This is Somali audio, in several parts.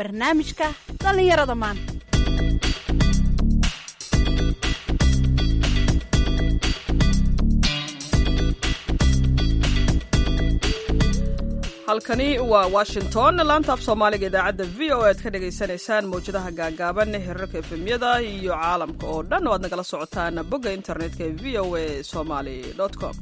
barnaamijka dhallinyarada maanta halkani waa washington laanta af soomaaliga idaacadda v o aad ka dhagaysanaysaan mawjadaha gaagaaban hirarka efemyada iyo caalamka oo dhan oo aad nagala socotaan bogga internetka ee v o a somaly com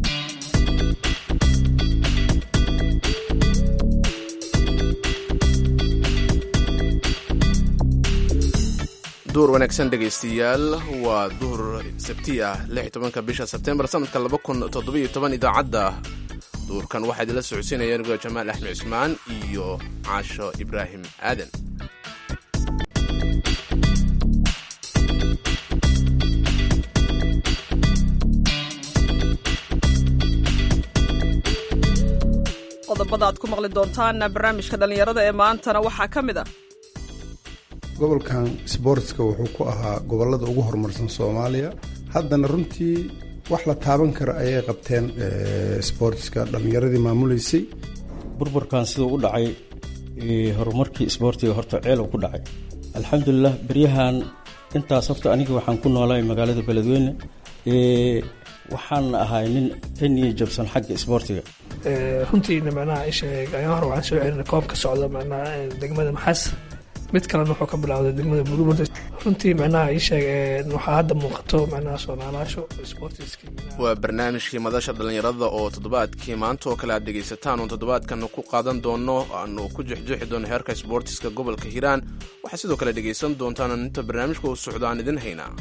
duur wanaagsan dhegaystayaal waa duhur sabti ah tobanka bisha sebtembar sanadka idaacadda duurkan waxaa idinla socodsiinaya anigoo jamaal axmed cismaan iyo caasho ibraahim aadan qodobada aad ku maqli doontaan barnaamijka dhallinyarada ee maantana waxaa ka mid ah gobolkan sboortska wuxuu ku ahaa gobolada ugu horumarsan soomaaliya haddana runtii wax la taaban karo ayay qabteen sboortiska dhallinyaradii maamuleysay burburkan siduu u dhacay horumarkii isboortiga horta ceelow ku dhacay alxamdulilah beryahan intaas horta aniga waxaan ku noolahay magaalada beledweyne waxaan ahay nin ka niya jabsan xagga isboortiga runtiina macnaha isheeg ayaan hore waxaan soo celinay koob ka socda macnaha degmada maxas mid kalena wuxuu ka bilowday degmada burburta runtii macnaha ii sheeg waxaa hadda muuqato macnaha soonaalaasho sportiski waa barnaamijkii madasha dhallinyarada oo toddobaadkii maanta oo kale aad dhegaysataan oon toddobaadkan ku qaadan doono aanu ku jexjeexi doono heerka sboortiska gobolka hiiraan waxaad sidoo kale dhegaysan doontaan inta barnaamijka uu socdo aan idin haynaa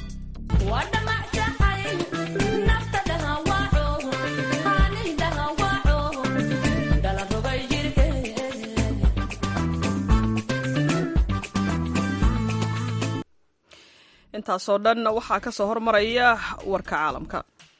intaasoo dhan waxaa ka soo hormaraya warka caalamka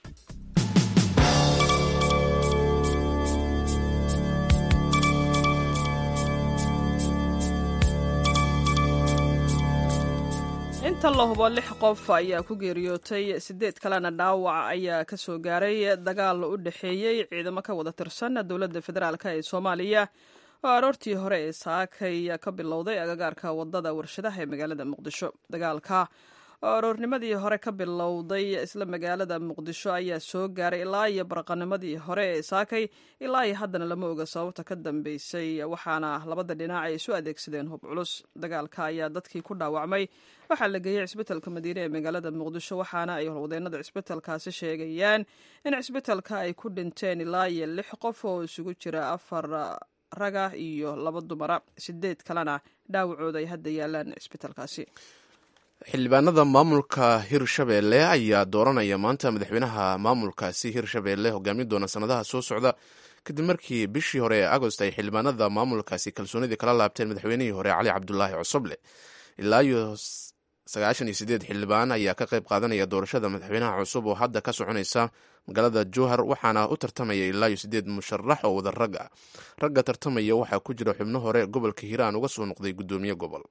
inta la hubo lix qof ayaa ku geeriyootay sideed kalena dhaawac ayaa ka soo gaaray dagaal u dhexeeyey ciidamo ka wada tirsan dowladda federaalk ee soomaaliya oo aroortii hore ee saakay ka bilowday agagaarka wadada warshadaha ee magaalada muqdisho dagaalka oo aroornimadii hore ka bilowday isla magaalada muqdisho ayaa soo gaaray ilaa iyo baraqanimadii hore ee saakay ilaa iyo haddana lama oga sababta ka dambeysay waxaana labada dhinac ay isu adeegsadeen hub culus dagaalka ayaa dadkii ku dhaawacmay waxaa la geeyey cisbitalka madiine ee magaalada muqdisho waxaana ay howlwadeenada cisbitalkaasi sheegayaan in cisbitalka ay ku dhinteen ilaa iyo lix qof oo isugu jira afar raga iyo laba dumara sideed kalena dhaawacooda ay hadda yaalaan cisbitalkaasi xildhibaanada maamulka hirshabeelle ayaa dooranaya maanta madaxweynaha maamulkaasi hirshabeelle hogaamin doona sanadaha soo socda kadib markii bishii hore ee agost ay xildhibaanada maamulkaasi kalsoonidii kala laabteen madaxweynihii hore cali cabdulaahi cosoble ilaa iyo sagaashan iyo sideed xildhibaan ayaa ka qayb qaadanaya doorashada madaxweynaha cusub oo hadda ka soconaysa magaalada jowhar waxaana u tartamaya ilaa iyo sideed musharax oo wada rag ah ragga tartamaya waxaa ku jira xubno hore gobolka hiiraan uga soo noqday guddoomiye gobol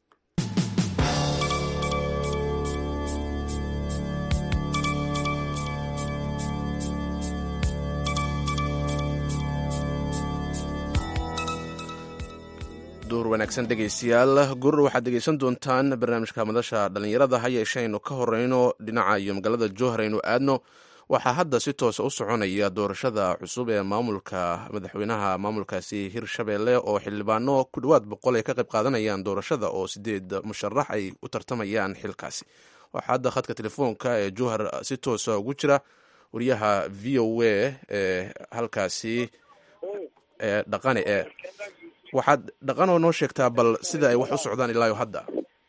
duur wanaagsan dhegaystayaal gurur waxaad dhegaysan doontaan barnaamijka madasha dhallinyarada ha yeeshee aynu ka horeyno dhinaca iyo magaalada jowhar aynu aadno waxaa hadda si toosa u soconaya doorashada cusub ee maamulka madaxweynaha maamulkaasi hirshabeelle oo xildhibaano ku dhowaad boqol ay ka qayb qaadanayaan doorashada oo sideed musharax ay u tartamayaan xilkaasi waxaa hadda khadka telefoonka ee jowhar si toosa ugu jira wariyaha v o a ee halkaasi ee dhaqane ee waxaad dhaqanoo noo sheegtaa bal sida ay wax u socdaan ilaayo hadda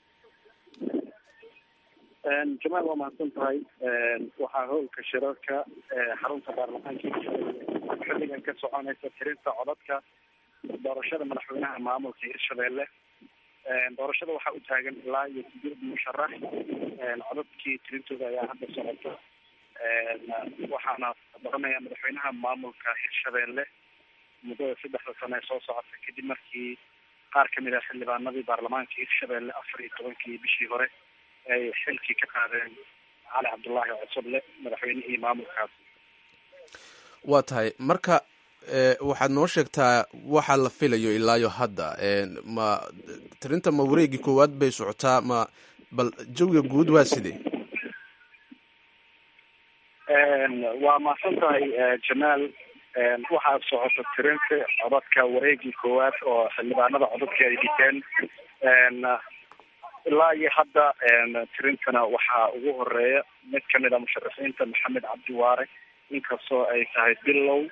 jamaal waa mahadsan tahay waxaa howlka shirarka xarunta baarlamaanka xilligan ka soconaysa tirinta codadka doorashada madaxweynaha maamulka hirshabeelle doorashada waxaa u taagan ilaa iyo sideed musharax codadkii tirintooda ayaa hadda socota waxaana doranaya madaxweynaha maamulka hirshabeelle muddada saddexda sano ee soo socota kadib markii qaar kamid ah xildhibaanadii baarlamaanka hirshabeelle afar iyo tobankii bishii hore ay xilkii ka qaadeen cali cabdullaahi cosoble madaxweynihii maamulkaasi waa tahay marka waxaad noo sheegtaa waxa la filayo ilaayo hadda ma tirinta ma wareegii koowaad bay socotaa ma bal jawiga guud waa sidee waa mahadsan tahay jamaal waxaa socota tirinta codadka wareegii koowaad oo xildhibaanada codadka ay dhiteen ilaa iyo hadda tirintana waxaa ugu horeeya mid kamid a musharaxiinta maxamed cabdi waare inkastoo ay tahay bilow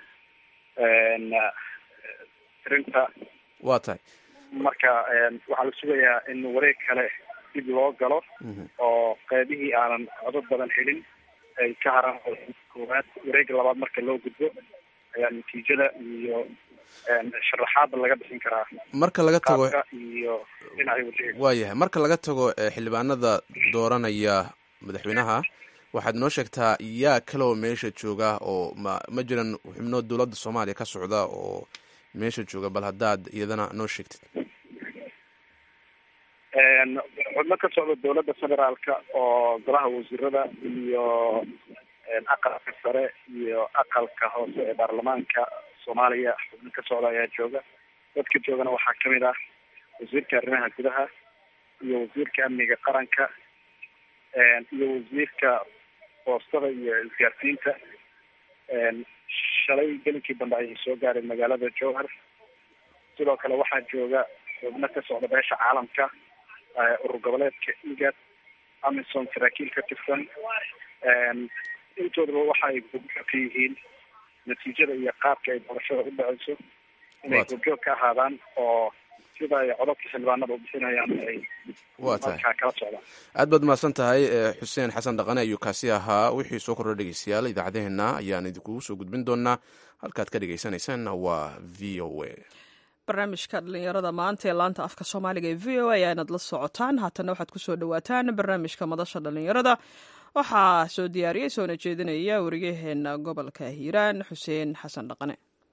tirinta waa tahay marka waxaa la sugayaa in wareeg kale dib loo galo oo qeybihii aanan codod badan helin ay ka haraan koowaad wareega labaad marka loo gudbo ayaa natiijada iyo sharaxaada laga bixin karaa marka laga tago iyo dhinacay wajeeg waayahay marka laga tago xildhibaanada dooranaya madaxweynaha waxaad noo sheegtaa yaa kaloo meesha jooga oo ma ma jiran xubno dowladda soomaaliya ka socda oo meesha jooga bal haddaad iyadana noo sheegtid xubno ka socda dowladda federaalka oo golaha wasiirada iyo aqalka sare iyo aqalka hoose ee baarlamaanka soomaaliya xubno ka socda ayaa jooga dadka joogana waxaa kamid ah wasiirka arrimaha gudaha iyo wasiirka amniga qaranka iyo wasiirka boostada iyo isgaarsiinta shalay gelinkii dambe ayay soo gaareen magaalada jowhar sidoo kale waxaa jooga xubno ka socda beesha caalamka urur goboleedka igad amison saraakiil ka tirsan intoodaba waxa ay gobjoog ka yihiin natiijada iyo qaabka ay doorashada u dhaceyso inay gobjoog ka ahaadaan oo sida ay codadka xildhibaanada u bixinayaan ay waa tahay markaa kala socdaan aad baad mahadsan tahay xuseen xasan dhaqane ayuu kaasi ahaa wixii soo kordha dhegeystayaal idaacadeheena ayaan idinkugu soo gudbin doonaa halkaad ka dhegeysaneysaan waa v o a barnaamijka dhalinyarada maanta ee laanta afka soomaaliga ee v o a ayaanad la socotaan haatana waxaad kusoo dhawaataan barnaamijka madasha dhalinyarada waxaa soo diyaariyey soona jeedinaya wariyaheena gobolka hiiraan xuseen xasan dhaqane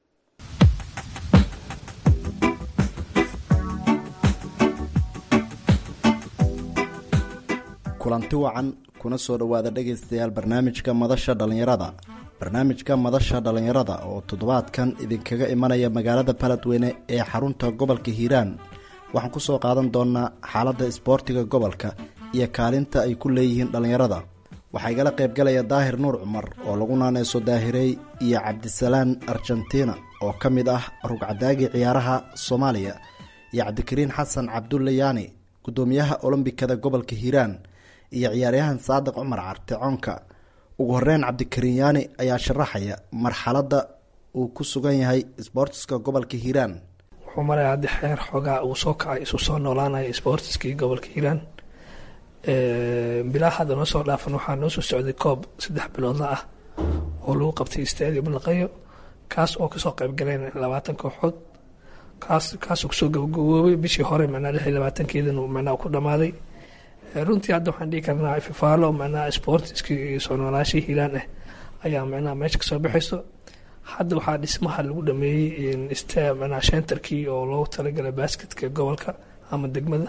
kulanti wacan kuna soo dhowaada dhegaystayaal barnaamijka madasha dhallinyarada barnaamijka madasha dhallinyarada oo toddobaadkan idinkaga imanaya magaalada baladweyne ee xarunta gobolka hiiraan waxaan ku soo qaadan doonaa xaaladda isboortiga gobolka iyo kaalinta ay ku leeyihiin dhallinyarada waxaa igala qaybgalaya daahir nuur cumar oo lagu naaneyso daahirey iyo cabdisalaan argentina oo ka mid ah rugcadaagii ciyaaraha soomaaliya iyo cabdikariin xasan cabdulle yaani guddoomiyaha olombikada gobolka hiiraan iyo ciyaaryahan saadiq cumar carte coonka ugu horeyn cabdikariin yaani ayaa sharaxaya marxaladda uu ku sugan yahay sboortiska gobolka hiiraan wuxuu maraya haddi xeer xoogaa uu soo kacay isu soo noolaanaya sboortiskii gobolka hiiraan bilaa hadda noo soo dhaafan waxaa noo soo socday koob saddex biloodla ah oo lagu qabtay stadium laqayo kaas oo kasoo qaybgaleen labaatan kooxood kaas kaasoo kusoo gabagaboobay bishii hore manaa lix iyo labaatankeedin manaa ku dhamaaday runtii hadda waxaan dhihi karnaa fifaalo manaa sportiskii soo noolaashii hiilaan ah ayaa manaa meesha kasoo baxayso hadda waxaa dhismaha lagu dhameeyey st manaa shentarkii oo loogu talagalay basketka gobolka ama degmada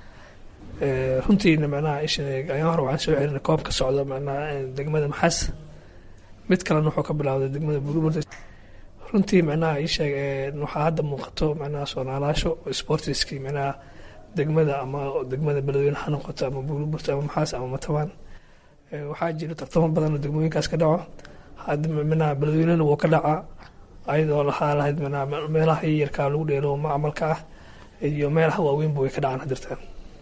runtiina manaa isha ayaan hore waxaan soo celinay koob ka socda manaa degmada maxas mid kalena wuxuu ka bilowday degmada burburta runtii macnaha ii sheeg waxaa hadda muuqato macnaha soonaalaasho sportiskii macnaha degmada ama degmada beledweyne ha noqoto ama buurburta ama maxaas ama matabaan waxaa jira tartamo badan oo degmooyinkaas ka dhaco hadda macnaha beledweynena wuu ka dhacaa ayadoo lahaa lahayd macnaha meelaha yaryarkaa lagu dheelo macmalka ah iyo meelaha waaweynba way ka dhacaan hadirtaan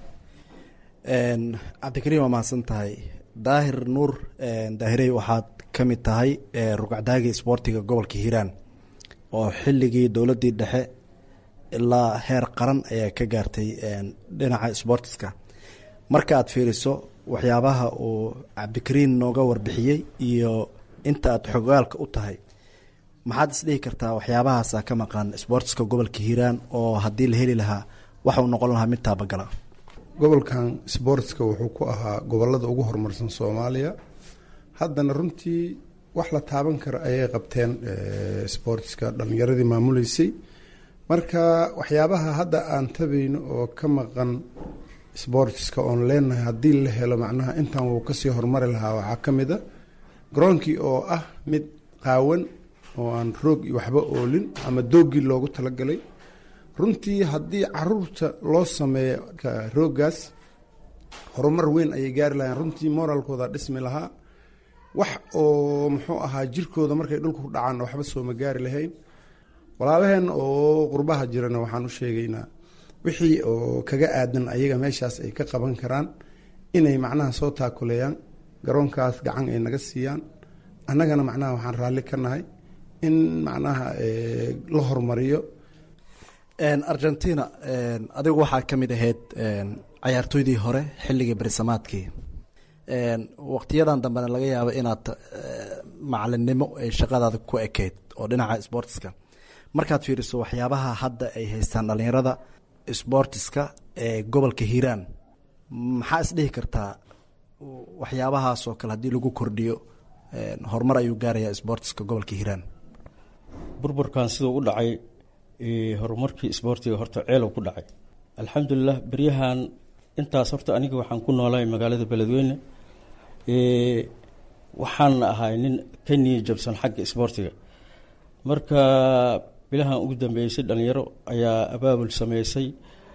cabdikariin waa mahadsan tahay daahir nuur daahirey waxaad ka mid tahay rugcdaagii isboortiga gobolka hiiraan oo xilligii dowladdii dhexe ilaa heer qaran ayaa ka gaartay dhinaca sboortiska marka aad fiiriso waxyaabaha uu cabdikariin nooga warbixiyey iyo inta aad xogaalka u tahay maxaad isdhihi kartaa waxyaabahaasa ka maqan sboortiska gobolka hiiraan oo haddii la heli lahaa waxa uu noqon lahaa mid taabagala gobolkan sboortska wuxuu ku ahaa gobolada ugu horumarsan soomaaliya haddana runtii wax la taaban karo ayay qabteen sboortiska dhalinyaradii maamuleysay marka waxyaabaha hadda aan tabayno oo ka maqan sboortiska oon leenahay haddii la helo macnaha intan wuu kasii horumari lahaa waxaa ka mid a garoonkii oo ah mid qaawan oo aan roog iyo waxba oolin ama doogii loogu talagalay runtii haddii caruurta loo sameeyo rooggaas horumar weyn ayay gaari lahayn runtii moraalkooda dhismi lahaa wax oo muxuu ahaa jirkooda markay dhulka ku dhacaan waxba sooma gaari lahayn walaalaheen oo qurbaha jirana waxaan u sheegaynaa wixii oo kaga aadan ayaga meeshaas ay ka qaban karaan inay macnaha soo taakuleeyaan garoonkaas gacan ay naga siiyaan annagana macnaha waxaan raalli ka nahay in macnaha la horumariyo argentina adigu waxaa ka mid ahayd cayaartooydii hore xilligii berisamaadkii waqtiyadan dambena laga yaabo inaad macalinimo ay shaqadaada ku ekeyd oo dhinaca sportiska markaad fiiriso waxyaabaha hadda ay haystaan dhalinyarada sportiska ee gobolka hiiraan maxaa isdhihi kartaa waxyaabahaas oo kale haddii lagu kordhiyo horumar ayuu gaarayaa sportiska gobolka hiiraan burburkan siduu u dhacay horumarkii isboortiga horta ceelow ku dhacay alxamdulilah beryahan intaas horta aniga waxaan ku noolahay magaalada beledweyne waxaana ahay nin ka niya jabsan xagga isboortiga marka bilahan ugu dambeysay dhalinyaro ayaa abaabul sameysay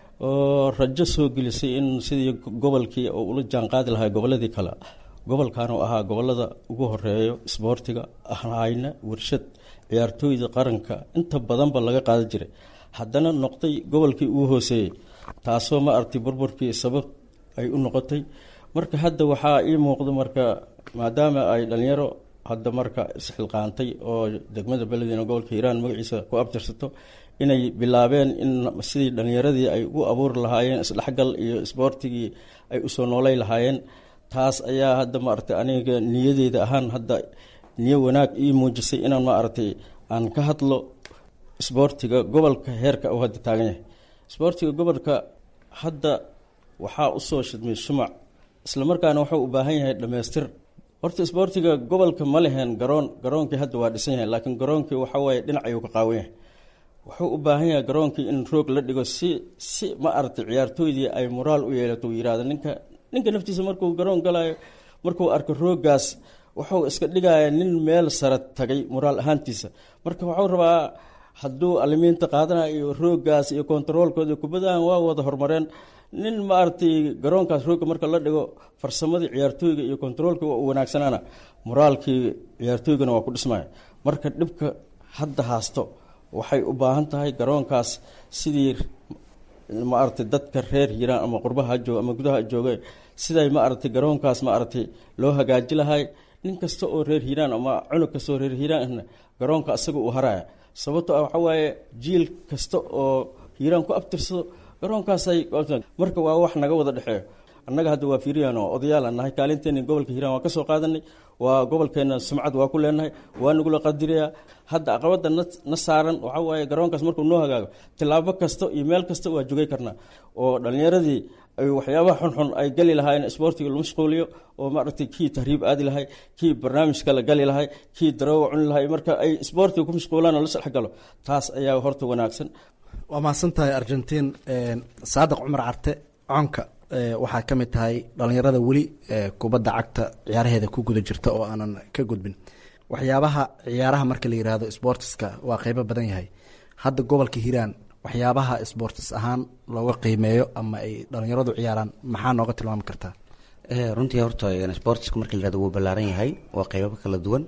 oo rajo soo gelisay in sidii gobolkii oo ula jaanqaadi lahaa goboladii kale gobolkan oo ahaa gobolada ugu horeeyo isboortiga ahayna warshad ciyaartooyda qaranka inta badanba laga qaadan jiray haddana noqday gobolkii ugu hooseeyey taasoo ma artay burburkii sabab ay u noqotay marka hadda waxaa ii muuqda marka maadaama ay dhalinyaro hadda marka isxilqaantay oo degmada beledweyne gobolka hiiraan magaciisa ku abtirsato inay bilaabeen in sidii dhalinyaradii ay ugu abuuri lahaayeen isdhexgal iyo isboortigii ay usoo noolay lahaayeen taas ayaa hadda maaragtay aniga niyadeeda ahaan hadda niyo wanaag ii muujisay inaan maaragtay aan ka hadlo isboortiga gobolka heerka uu hadda taagan yahay isboortiga gobolka hadda waxaa usoo shidmay shumac islamarkaana wuxuu u baahan yahay dhammaystir horta isboortiga gobolka ma lehen garoon garoonkii hadda waa dhisan yahay laakiin garoonkii waxawaaye dhinac ayuu ka qaawan yahay wuxuu u baahan yahay garoonkii in roog la dhigo si si ma aragtay ciyaartooydii ay moraal u yeelato uu yihahdo ninka ninka naftiisa markuu garoon galayo markuu arko rooggaas wuxuu iska dhigaya nin meel sare tagay moraal ahaantiisa marka wuxuu rabaa hadduu alimiinta qaadanayo iyo rooggaas iyo kontaroolkooda kubadahan waa wada horumareen nin maaragtay garoonkaas roogga marka la dhigo farsamadii ciyaartooyga iyo kontaroolka waa u wanaagsanaana moraalkii ciyaartooygana waa ku dhismaya marka dhibka hadda haasto waxay u baahan tahay garoonkaas sidii maaragtay dadka reer hiiraan ama qurbaha jooga ama gudaha jooga siday maaragtay garoonkaas maaragtay loo hagaaji lahay nin kasta oo reer hiiraan ama cunug kasta oo reer hiiraanna garoonka asaga uu haraya sababto ah waxaa waaye jiil kasta oo hiiraan ku abtirsado garoonkaasay marka waa wax naga wada dhexeeyo annaga hadda waa fiiriyaan oo odayaal aan nahay kaalinteeni gobolka hiiraan waa ka soo qaadanay waa gobolkeena sumcad waa ku leenahay waa nagula qadirayaa hadda aqabada na saaran waxaa waaye garoonkaas markuu noo hagaago tilaabo kasta iyo meel kasta waa jogay karnaa oo dhalinyaradii ay waxyaabaha xunxun ay gali lahaayeen isboortiga lagu mashquuliyo oo maaragtay kii tahriib aadi lahay kii barnaamij kale gali lahay kii daroowa cuni lahay marka ay isboortiga ku mashquulaan oo la sadhex galo taas ayaa horta wanaagsan waa mahadsan tahay argentiin saadiq cumar carte coonka waxaa ka mid tahay dhalinyarada weli kubadda cagta ciyaaraheeda ku guda jirta oo aanan ka gudbin waxyaabaha ciyaaraha marka la yiraahdo sportiska waa qeybo badan yahay hadda gobolka hiiraan waxyaabaha sportis ahaan looga qiimeeyo ama ay dhalinyaradu ciyaaraan maxaa nooga tilmaami kartaa runtii horta sportiska marka la yirahdo wuu ballaaran yahay waa qeybaba kala duwan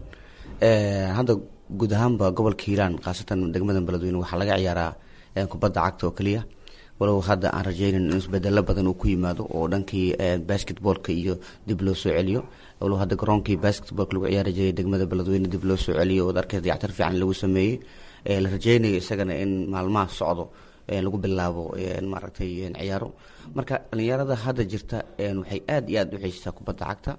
hadda guud ahaanba gobolka hiiraan khaasatan degmada beledweyne waxaa laga ciyaaraa kubadda cagta oo keliya walow hadda aan rajeynin in isbedelo badan uu ku yimaado oo dhankii basketboolka iyo dib loo soo celiyo walow hadda garoonkii basketboolka lagu ciyaari jiray degmada beledweyne dib loo soo celiyo oo arkay dayactar fiican lagu sameeyey la rajeynayo isagana in maalmaha socdo lagu bilaabo maaragtay ciyaaro marka dhalinyarada hadda jirta waxay aada iyo aada u xiiseysaa kubadda cagta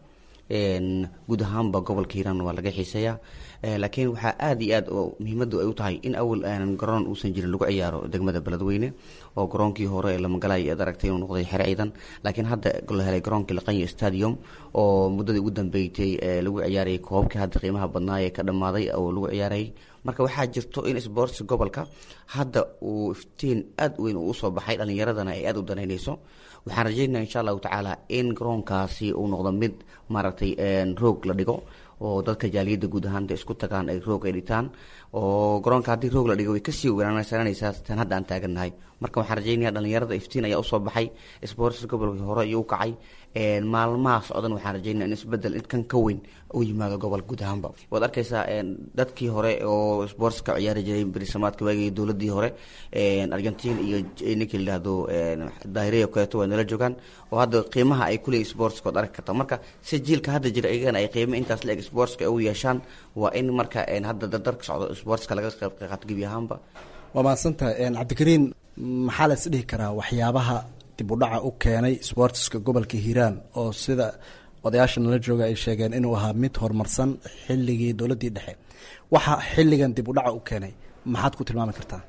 guud ahaanba gobolka hiiraan waa laga xiiseeyaa laakiin waxaa aada iyo aad oo muhiimadu ay u tahay in awal aanan garoon uusan jirin lagu ciyaaro degmada beledweyne oo garoonkii hore ee lamagalay aad aragtay inuu noqday xere ciidan laakiin hadda la helay garoonkii laqanya stadium oo muddadii ugu dambeeytay lagu ciyaarayay koobabkii hadda qiimaha badnaa ee ka dhammaaday oo lagu ciyaarayay marka waxaa jirto in sports gobolka hadda uu iftiin aada weyn uu usoo baxay dhalinyaradana ay aada u danaynayso waxaan rajeynaa insha allahu tacaala in garoonkaasi uu noqdo mid maaragtay roog la dhigo oo dadka jaaliyadda guud ahaan de isku tagaan ay roog ay dhitaan oo garoonka haddii roog la dhigo way kasii wanaagsananaysaa tan hadda aan taagannahay marka waxaan rajeynaya dhalinyarada iftiin ayaa usoo baxay sports gobolkii hore iyo u kacay maalmaha socdan waxaan rajeynaya in isbedel kan ka weyn u yimaado gobol guud ahaanba waad arkaysaa dadkii hore oo sports ka ciyaari jiray berisamaadka waagii dowladii hore argentin iyo ninka layihahdo daahiriya kaleeto waa nala joogaan oo hadda qiimaha ay kuleeyihin sportska waad arki karta marka si jiilka hadda jira iyagana ay qiimo intaas la eg sportska ugu yeeshaan waa in marka hadda dardarka socdo sportska laga qayb qaato gebi ahaanba waa mahadsantahay cabdikariin maxaa la is dhihi karaa waxyaabaha dib u dhaca u keenay sportska gobolka hiiraan oo sida odayaasha nala jooga ay sheegeen inuu ahaa mid horumarsan xilligii dowladdii dhexe waxa xilligan dib u dhaca u keenay maxaad ku tilmaami kartaa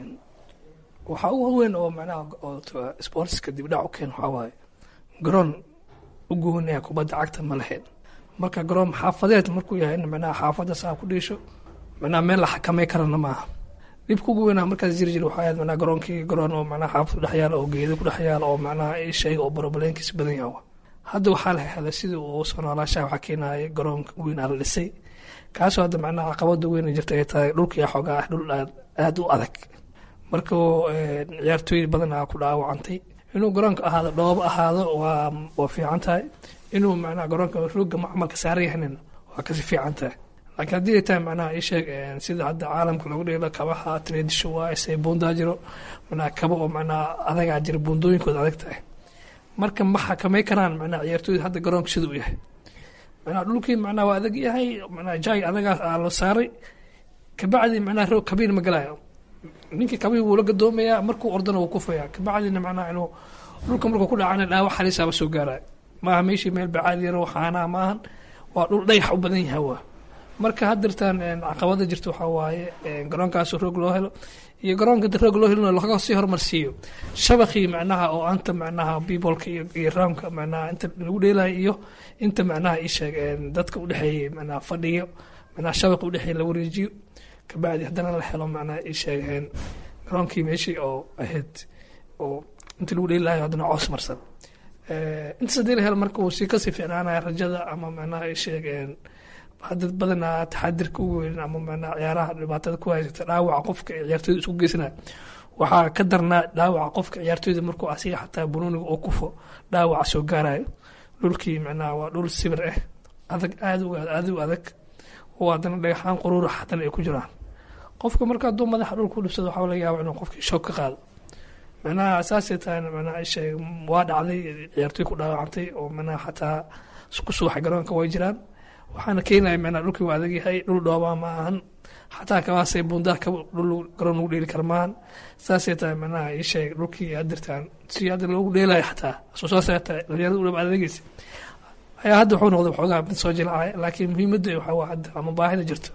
waxaa ugu weyn oo macnaha sportska dib dhac u keen waxaa waaye garoon u goonaya kubadda cagta ma lahayn marka garoon xaafadeed markuu yahay in macnaha xaafadda saa ku dhiisho macnaha meel la xakamay karana maaha dhibka ugu weynaa markaas jiri jira waxaa ahayd macnaha garoonkii garoon oo macnaha xaafad ku dhex yaala oo geedo ku dhex yaala oo macnaha shayga oo borobaleenkiisa badan yaha hadda waxaa la helay sidii uu soo noolaashaha waxaa keenaya garoonka weyn aa la dhisay kaasoo hadda macnaha caqabada weyn jirta ay tahay dhulkii xoogaa ah dhul aada u adag marka ciyaartooy badan aa ku dhaawacantay inuu garoonka ahaado dhoobo ahaado waa waa fiican tahay inuu macnaha garoonka rooga macmalka saaran yahanina waa kasi fiican tahay laakiin haddii ay tahay macnaha ii sheeg sida hadda caalamka lagu dheelo kabaha tradisho waa isay buundaa jiro macnaha kaba oo macnaha adagaa jira buundooyinkooda adag tahay marka ma xakamay karaan macnaha ciyaartooyda hadda garoonka sida u yahay macnaha dhulkii macnaha waa adag yahay macnaha jaay adagaas aa la saaray kabacdi macnaha roog kabiir ma galayo ninkii kabihi wuu la gadoomayaa markuu ordana wuu kufaya kabacdina macnaha inuu dhulka markuu ku dhacana dhaawac halisaaba soo gaaraya maaha meeshii meel bacaad yaro xaanaa maahan waa dhul dhayax u badan yahay waa marka haddirtaan caqabada jirta waxaa waaye garoonkaas roog loo helo iyo garoonka roog loo helino laga sii horumarsiiyo shabakii macnaha oo anta macnaha bibolka iyo raamka macnaha inta lagu dheelayo iyo inta macnaha isheeg dadka udhexeeyey macnaha fadhiyo macnaha shabaq udhexeeye la wareejiyo kabacdi haddana la helo macnaha isheegeen garoonkii meeshii oo ahayd oo inta lagu dheelayo haddana coos marsan intaas haddii la helo marka uu sii kasii ficnaanaya rajada ama macnaha isheegeen dad badanaa taxadirka ugu weyn ama macnaha ciyaaraha dhibaatada ku haysata dhaawaca qofka ee ciyaartooyda isku geysanaya waxaa ka darnaa dhaawaca qofka ciyaartooyda markuu asiga xataa bunuuniga oo kufo dhaawaca soo gaarayo dhulkii macnaha waa dhul sibir ah adag aada u aada u adag oo haddana dhagaxaan quruura haddana ay ku jiraan qofka marka hadduu madaxa dhulka u dhibsado waxaa laga yaaba inuu qofkii shoog ka qaado macnaha saasay tahay macnaha isheeg waa dhacday ciyaartooy ku dhaawacantay oo macnaha xataa ku subaxay garoonka way jiraan waxaana keenaya macnaha dhulkii waa adag yahay dhul dhoobaa ma ahan xataa kabaasay bundaa ka dhul garoon lagu dheeli kara maahan saasay tahay macnaha ii sheeg dhulkii adirtaan si hadda loogu dheelayo xataa soo saasay tahay dhalinyarada u dhab adageysa ayaa hadda wuxuu noqday waxoogaa mid soo jilcaya laakiin muhiimadda waxaa waa hadda ama baahida jirto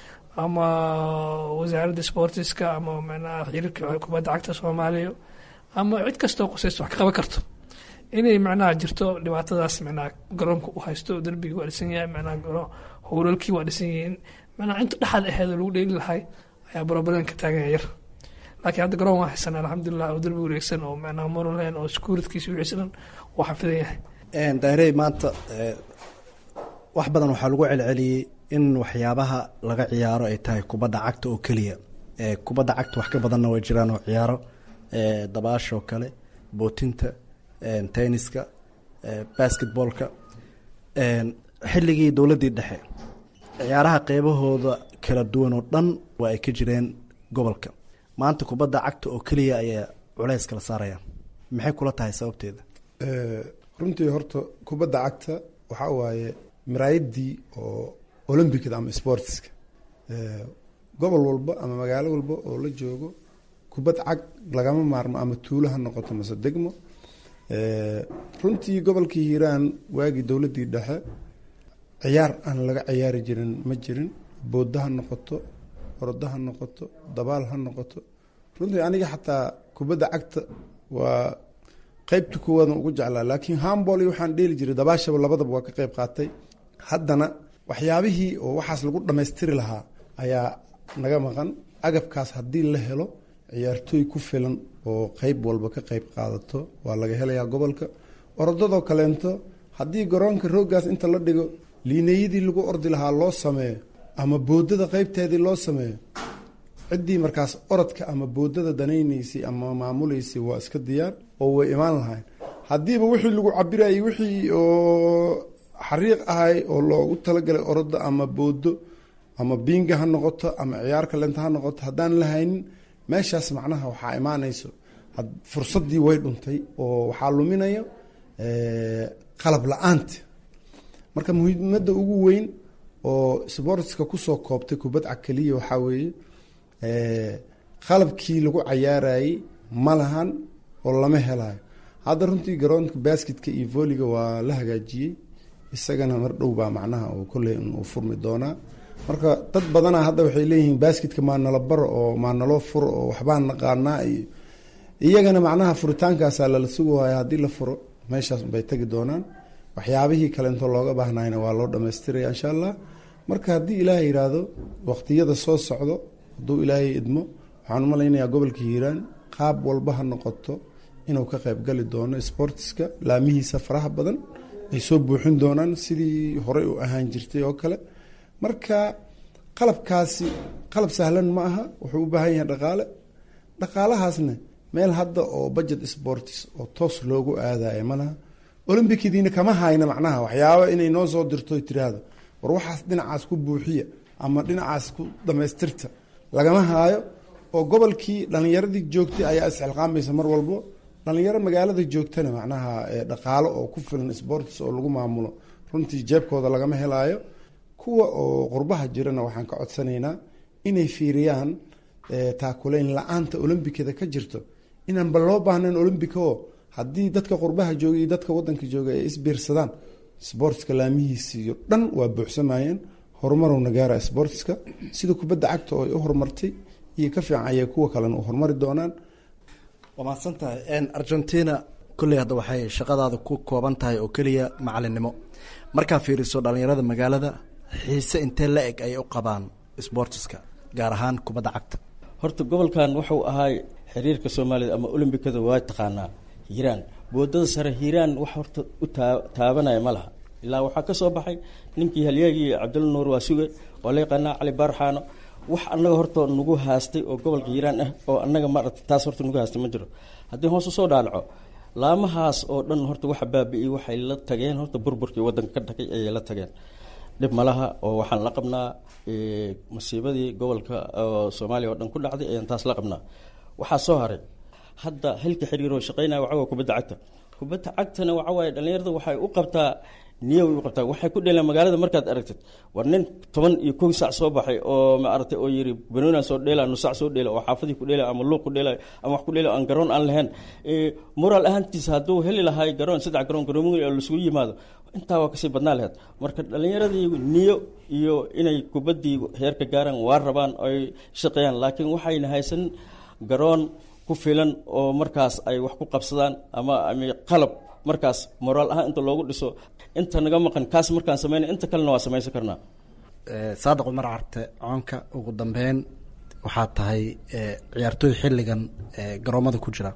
ama wasaaradda sportiska ama macnaha xiriirka kubadda cagta soomaaliya ama cid kastoo qusaysto wax ka qaban karto inay macnaha jirto dhibaatadaas macnaha garoonka u haysto derbigii waa dhisan yahay macnaha howlalkii waa dhisan yihiin macnaha inta dhexaad aheedoo lagu dheeli lahay ayaa broblem ka taagan yar laakiin hadda garoon waa haysanaa alxamdulilah oo derbi wareegsan oo macnaha monolen oo securitkiisa wixiisa dhan waa xafidan yahay daahirey maanta wax badan waxaa lagu celceliyey in waxyaabaha laga ciyaaro ay tahay kubadda cagta oo keliya kubadda cagta wax ka badanna way jiraan oo ciyaaro dabaasha oo kale bootinta tenniska basketballka xilligii dowladdii dhexe ciyaaraha qeybahooda kala duwan oo dhan waa ay ka jireen gobolka maanta kubadda cagta oo keliya ayaa culays kala saaraya maxay kula tahay sababteeda runtii horta kubadda cagta waxaa waaye maraayadii oo olombicda ama sportska gobol walba ama magaalo walba oo la joogo kubad cag lagama maarmo ama tuulo ha noqoto mase degmo runtii gobolkii hiiraan waagii dowladdii dhexe ciyaar aan laga ciyaari jirin ma jirin boodda ha noqoto ordo ha noqoto dabaal ha noqoto runtii aniga xataa kubadda cagta waa qeybta kuwadan ugu jeclaa laakiin hambol iyo waxaan dheeli jiray dabaashaba labadaba waa ka qeyb qaatay haddana waxyaabihii oo waxaas lagu dhammaystiri lahaa ayaa naga maqan agabkaas haddii la helo ciyaartooy ku filan oo qeyb walba ka qeyb qaadato waa laga helayaa gobolka orodadoo kaleento haddii garoonka rooggaas inta la dhigo liinayadii lagu ordi lahaa loo sameeyo ama boodada qeybteedii loo sameeyo ciddii markaas orodka ama boodada danaynaysay ama maamuleysay waa iska diyaar oo way imaan lahayn haddiiba wixii lagu cabirayay wixii oo xariiq ahay oo loogu talagalay orodda ama boodo ama biinga ha noqoto ama ciyaar kalenta ha noqoto haddaan la haynin meeshaas macnaha waxaa imaanayso fursaddii way dhuntay oo waxaa luminaya qalab la-aanta marka muhiimadda ugu weyn oo sportska kusoo koobtay kubadca keliya waxaa weeye qalabkii lagu cayaarayey ma lahan oo lama helayo hadda runtii garoonka basketka iyo volleyga waa la hagaajiyey isagana mar dhow baa macnaha uu kolley uu furmi doonaa marka dad badana hadda waxay leeyihiin basketka maa nala baro oo maa naloo furo oo waxbaan naqaanaa iyo iyagana macnaha furitaankaasaa lala sugahaya haddii la furo meeshaas bay tegi doonaan waxyaabihii kaleento looga baahnayna waa loo dhamaystiraya insha allah marka haddii ilaahay yidhaahdo waqtiyada soo socdo hadduu ilaahay idmo waxaan umalaynayaa gobolka hiiraan qaab walba ha noqoto inuu ka qaybgali doono sportiska laamihiisa faraha badan ay soo buuxin doonaan sidii horey u ahaan jirtay oo kale marka qalabkaasi qalab sahlan ma aha wuxuu u baahan yahay dhaqaale dhaqaalahaasna meel hadda oo budget sports oo toos loogu aadayo malaha olombikidiina kama hayna macnaha waxyaaba inay noo soo dirto tiraahdo war waxaas dhinacaas ku buuxiya ama dhinacaas ku dhamaystirta lagama haayo oo gobolkii dhalinyaradii joogtay ayaa isxilqaamaysa mar walbo dhalinyaro magaalada joogtana macnaha dhaqaalo oo ku filan sports oo lagu maamulo runtii jeebkooda lagama helaayo kuwa oo qurbaha jirana waxaan ka codsanaynaa inay fiiriyaan taakuleyn la-aanta olombikada ka jirto inaanba loo baahnayn olombica oo haddii dadka qurbaha jooga iyo dadka wadanka jooga ay isbiirsadaan sportska laamihiisiyo dhan waa buuxsamayeen horumaruna gaara sportska sida kubadda cagta oo ay u horumartay iyo ka fiican ayay kuwa kalena u horumari doonaan waa mahadsan tahay argentina kolley hadda waxay shaqadaada ku kooban tahay oo keliya macalinimo markaa fiiriso dhalinyarada magaalada xiise intee la eg ayay u qabaan sportiska gaar ahaan kubadda cagta horta gobolkan wuxuu ahaay xiriirka soomaalida ama olombikada waa taqaanaa hiiraan boodada sare hiiraan wax horta u taa taabanaya ma laha ilaa waxaa ka soo baxay ninkii halyaagii cabdulla nuur waa suge oo la yaqaanaa cali baarxaano wax annaga horta nagu haastay oo gobolka hiiraan ah oo annaga maaragta taas horta nagu haastay ma jiro haddii hoos usoo dhaalaco laamahaas oo dhan horta waxa baabi-iyey waxay la tageen horta burburkii waddanka ka dhagay ayay la tageen dhib malaha oo waxaan la qabnaa masiibadii gobolka soomaaliya oo dhan ku dhacday ayaan taas la qabnaa waxaa soo haray hadda xilka xiriiroo shaqeynaya waxa waa kubadda cagta kubadda cagtana waxa waaye dhallinyarada waxay u qabtaa niya way u qabtaa waxay ku dheelaan magaalada markaad aragtid war nin toban iyo kow sac soo baxay oo maaragtay oo yiri banoonian soo dheela nusac soo dheela oo xaafadii ku dheela ama luuq ku dheela ama wax ku dheela aan garoon aan lahayn moraal ahaantiisa hadduu heli lahay garoon saddex garoon garoomoyin oo laisugu yimaado intaa waa kasii badnaa laheyd marka dhallinyaradii niyo iyo inay kubaddii heerka gaaraan waa rabaan ay shaqeeyaan laakiin waxayna haysan garoon ku filan oo markaas ay wax ku qabsadaan ama qalab markaas moraal ahaan inta loogu dhiso inta naga maqan kaas markaan sameyna inta kalena waa samaysan karnaa saadiq cumar carte coonka ugu dambeyn waxaa tahay ciyaartooy xilligan garoomada ku jira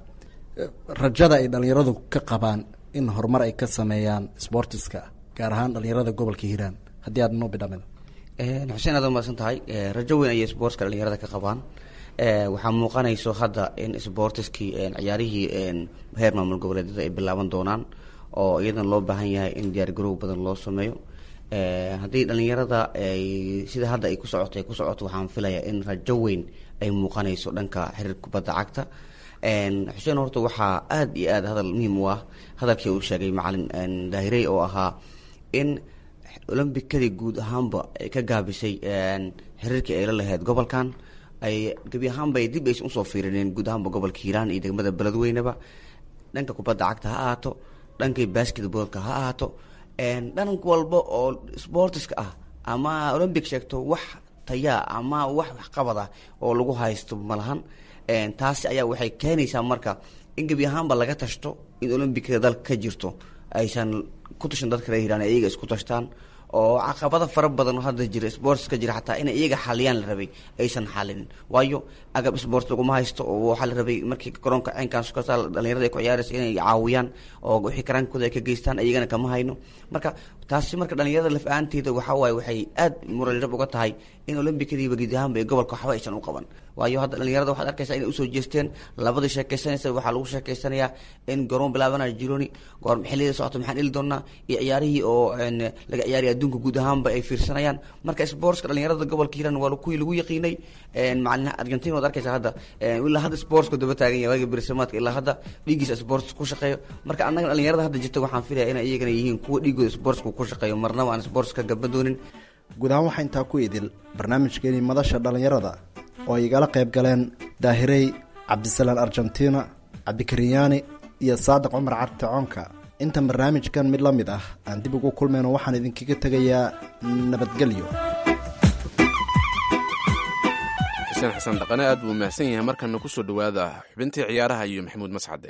rajada ay dhalinyaradu ka qabaan in horumar ay ka sameeyaan sportiska gaar ahaan dhalinyarada gobolka hiiraan haddii aad noo bidhamida xuseen aad umaasan tahay rajo weyn ayay sportska dhalinyarada ka qabaan waxaa muuqanayso hadda in sportiskii ciyaarihii heer maamul goboleedyada ay bilaaban doonaan oo iyadan loo baahan yahay in diyaar garow badan loo sameeyo haddii dhalinyarada ay sida hadda ay ku socoto ay ku socoto waxaan filayaa in rajo weyn ay muuqanayso dhanka xiriir kubadda cagta xuseen horta waxaa aada iyo aada hadal muhiim u ah hadalkii uu sheegay macalin daahirey oo ahaa in olombikadii guud ahaanba ay ka gaabisay xiriirkii ay la lahayd gobolkan ay gebi ahaanba ay dib aysan usoo fiirineen guud ahaanba gobolka hiiraan iyo degmada beledweyneba dhanka kubadda cagta ha ahaato dhankii basketboolka ha ahaato dhan walba oo sportiska ah ama olombic sheegto wax tayaa ama wax waxqabad ah oo lagu haysto malahan taasi ayaa waxay keenaysaa marka in gebi ahaanba laga tashto in olombikada dalka ka jirto aysan ku tashan dadka reer hiiraan ayaga isku tashtaan oo caqabado fara badan oo hadda jira sportska jira xataa inay iyaga xaliyaan la rabay aysan xalinin waayo agab sport laguma haysto oo waxaa la rabay markii garoonka ceenkaas kasta dhalinyarada ay ku ciyaaraysa inay caawiyaan oo wixii karaankooda ay ka geystaan iyagana kama hayno marka taasi marka dhalinyarada laf ahaanteeda waxa waaye waxay aad muralirab uga tahay in olombikadiiba guud ahaanba ee gobolka waxba aysan u qaban waayo hadda dhalinyarada waxaad arkaysaa inay usoo jeesteen labadii sheekaysanaysa waxaa lagu sheekaysanayaa in garoon bilaabanayo jironi goor xilliyada socota maxaan dhili doonaa iyo ciyaarihii oo laga ciyaaraya adduunka guud ahaanba ay fiirsanayaan marka sportska dhalinyarada gobolka hiiraan waa kuwii lagu yaqiinay macalin argentina waad arkaysaa hadda ilaa hadda sportska daba taagan yahay waaga berisamaadka ilaa hadda dhiiggiisa sports ku shaqeeyo marka annaga dhalinyarada hadda jirta waxaan filaya inay iyagana yihiin kuwa dhiigooda sportska ku shaqeeyo marnaba aan sportska gaba doonin guud ahaan waxaa intaa ku idil barnaamijkeenii madasha dhallinyarada oo ay igala qayb galeen daahirey cabdisalaan argentina cabdikariyaani iyo saadiq cumar carti coonka intan barnaamijkan mid la mid ah aan dib ugu kulmayno waxaan idinkaga tegayaa nabadgelyo xuseen xasan dhaqane aad buu mahadsan yahay markana kusoo dhowaada xubintii ciyaaraha iyo maxamuud mascade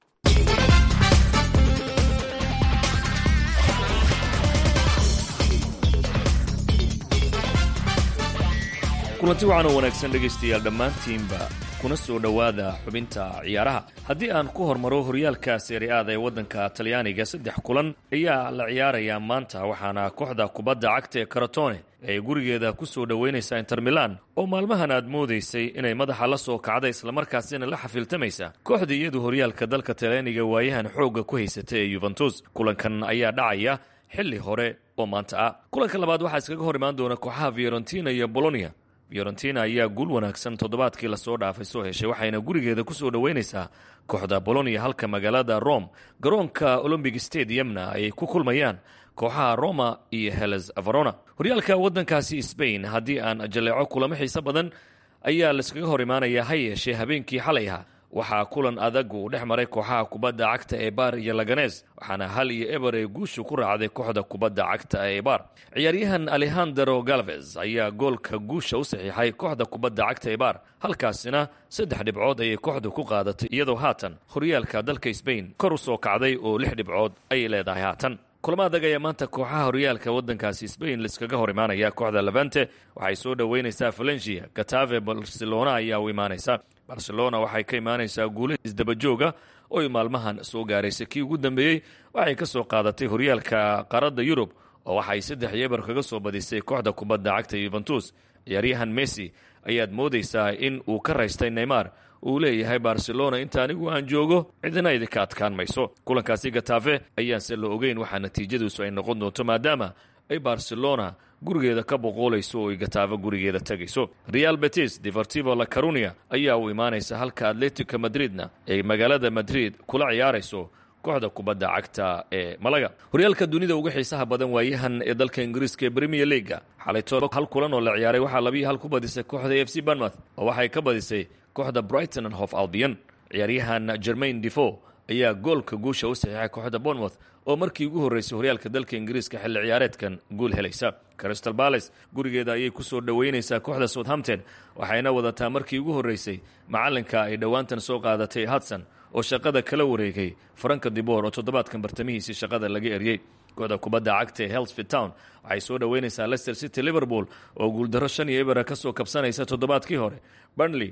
kulanti waxaan oo wanaagsan dhegaystayaal dhammaantiinba kuna soo dhowaada xubinta ciyaaraha haddii aan ku hormaro horyaalka seeriaada ee waddanka talyaaniga saddex kulan ayaa la ciyaarayaa maanta waxaana kooxda kubadda cagta ee karatone ay gurigeeda ku soo dhoweynaysaa inter milan oo maalmahan aad moodaysay inay madaxa la soo kacda islamarkaasina la xafiiltamaysa kooxda iyadu horyaalka dalka talyaaniga waayahan xoogga ku haysata ee yuventus kulankan ayaa dhacaya xilli hore oo maanta ah kulanka labaad waxaa iskaga hor imaan doona kooxaha fiorentina iyo bolonia fiorentina ayaa guul wanaagsan toddobaadkii lasoo dhaafay soo heshay waxayna gurigeeda ku soo dhoweynaysaa kooxda bolonia halka magaalada rome garoonka olombic stadiumna ay ku kulmayaan kooxaha roma iyo heles varona horyaalka waddankaasi sbain haddii aan jaleeco kulamo xiise badan ayaa laiskaga hor imaanayaa ha yeeshee habeenkii xalay aha waxaa kulan adag uu dhex maray kooxaha kubadda cagta ee baar iyo laganes waxaana hal iyo eber ee guushu ku raacday kooxda kubadda cagta ee baar ciyaaryahan alejandro galvez ayaa goolka guusha u saxiixay kooxda kubadda cagta ee baar halkaasina saddex dhibcood ayay kooxdu ku qaadatay iyadoo haatan horyaalka dalka sbain kor u soo kacday oo lix dhibcood ayay leedahay haatan kulamo adag ayaa maanta kooxaha horyaalka waddankaasi sbain laiskaga hor imaanaya kooxda levante waxay soo dhoweynaysaa valencia katave barcelona ayaa u imaanaysa barcelona waxay ka imaanaysaa guula isdabajooga oy maalmahan soo gaaraysay kii ugu dambeeyey waxay ka soo qaadatay horyaalka qaaradda yurub oo waxay saddex yeebar kaga soo badisay kooxda kubadda cagta yuventus ciyaaryahan messi ayaad moodaysaa in uu ka raystay neymar uu leeyahay barcelona inta anigu aan joogo cidina idinka adkaan mayso kulankaasi gatafe ayaanse la ogeyn waxaa natiijadiisu ay noqon doonto maadaama ay barcelona gurigeeda ka boqoolayso oo ay gataafo gurigeeda tegayso real betis deportivo la carunia ayaa u imaanaysa halka atletico madridna ay magaalada madrid kula ciyaarayso kooxda kubadda cagta ee malaga horyaalka dunida uga xiisaha badan waayahan ee dalka ingiriiska ee premier leaga xalayto hal kulan oo la ciyaaray waxaa labiyo hal ku badisay kooxda f c barmouth oo waxay ka badisay kooxda brighton and hof albion ciyaaryahan germain defo ayaa goolka guusha u saxiixay kooxda bournemouth oo markii ugu horreysay horyaalka dalka ingiriiska xilli ciyaareedkan guul helaysa crystal bales gurigeeda ayay ku soo dhoweynaysaa kooxda southampton waxayna wadataa markii ugu horreysay macalinka ay dhowaantan soo qaadatay hudson oo shaqada kala wareegay faranka dibor oo toddobaadkan bartamihiisii shaqada laga eryey kooxda kubadda cagta ee helsfit town waxay soo dhoweynaysaa leicester city liverpool oo guuldarro shan iyo ebera ka soo kabsanaysa toddobaadkii hore burnley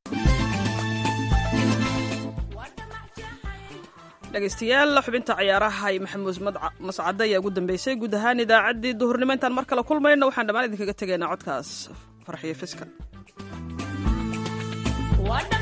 dhegaystayaal xubinta ciyaaraha iyo maxamuud mascade ayaa ugu dambeysay guud ahaan idaacaddii duhurnimo intaan mar kale kulmayno waxaan dhammaan idinkaga tegaynaa codkaas farxiyo fiska